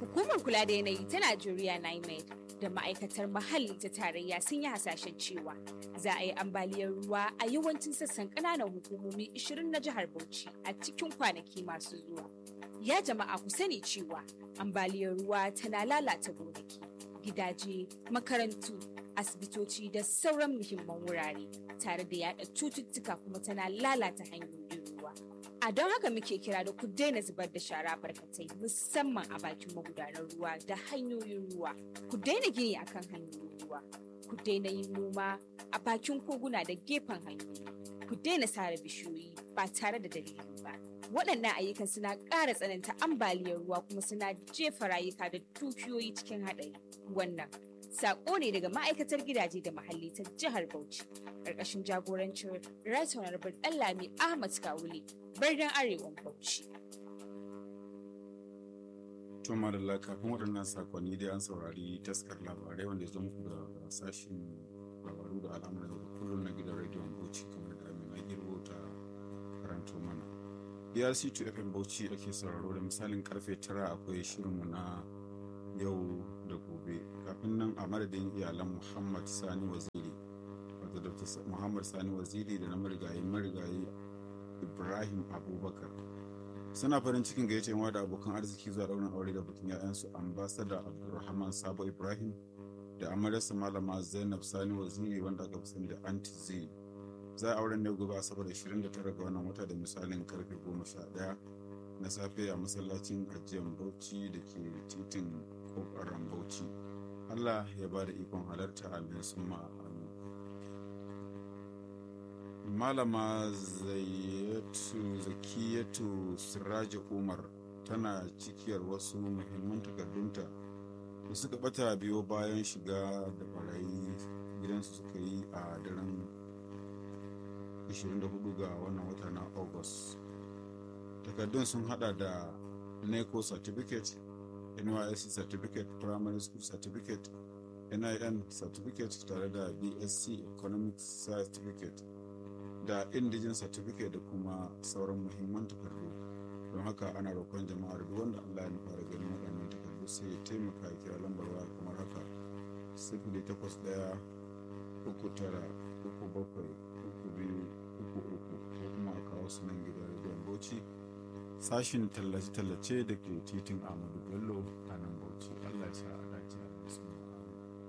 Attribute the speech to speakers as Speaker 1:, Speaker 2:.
Speaker 1: Hukumar kula da yanayi ta Najeriya NIMED da ma'aikatar muhalli ta tarayya sun yi hasashen cewa za a yi ambaliyar ruwa a yawancin sassan ƙananan hukumomi 20 na jihar Bauchi a cikin kwanaki masu zuwa. Ya jama'a ku sani cewa ambaliyar ruwa tana lalata gonaki, gidaje, makarantu, asibitoci da sauran muhimman wurare tare da yada cututtuka kuma tana lalata hanyoyin ruwa. A don haka muke kira da ku daina zubar da shara barkatai musamman a bakin magudanar ruwa da hanyoyin ruwa. Ku daina gini akan hanyoyin ruwa. Ku daina yin noma a bakin koguna da gefen hanyoyi. Ku daina sare bishiyoyi ba tare da dalili ba. Waɗannan ayyukan suna ƙara tsananta ambaliyar ruwa kuma suna jefa rayuka da dukiyoyi cikin haɗari. Wannan Sako ne daga ma'aikatar gidaje da muhalli ta jihar Bauchi, ƙarƙashin jagorancin Right Honorable Ɗanlami Ahmad Kawule, birnin Arewan Bauchi.
Speaker 2: Tuma da kafin waɗannan sakonni dai an saurari taskar labarai wanda ya zo muku da sashen labaru da al'amuran da kullum na gidan rediyon Bauchi kamar da Amina Girbo ta karanto mana. BRC2 FM Bauchi ake sauraro da misalin karfe tara akwai shirinmu na yau da gobe kafin nan a madadin iyalan muhammad sani waziri wato dr muhammad sani waziri da na marigayi marigayi ibrahim abubakar suna farin cikin gayyace yawa da abokan arziki zuwa daurin aure da bikin ya'yansu ambasada abdulrahman sabo ibrahim da amaryarsa malama zainab sani waziri wanda aka fi sani da anti z za a auren ne gobe asabar 29 ga wannan wata da misalin karfe 11 na safe a masallacin ajiyar bauchi da ke titin kokarin bauchi allah ya ba da ikon halarta amin sun amin malama zayyatu zakiyatu siraji umar tana cikiyar wasu muhimman takardunta da suka bata biyo bayan shiga da barayi gidansu suka yi a daren 24 ga wannan wata na august takardun sun hada da neco certificate nysc certificate primary school certificate nin certificate tare da bsc economic certificate da indigen certificate da kuma sauran muhimman takardu don haka ana roƙon jama'ar duk wanda allah ya fara ganin waɗannan takardu sai ya taimaka ya kira lambar waya kamar haka sifili takwas ɗaya uku tara uku bakwai uku biyu uku uku ko kuma a kawo su nan gidan rediyon bauchi sashin tallace-tallace da ke titin Ahmadu Bello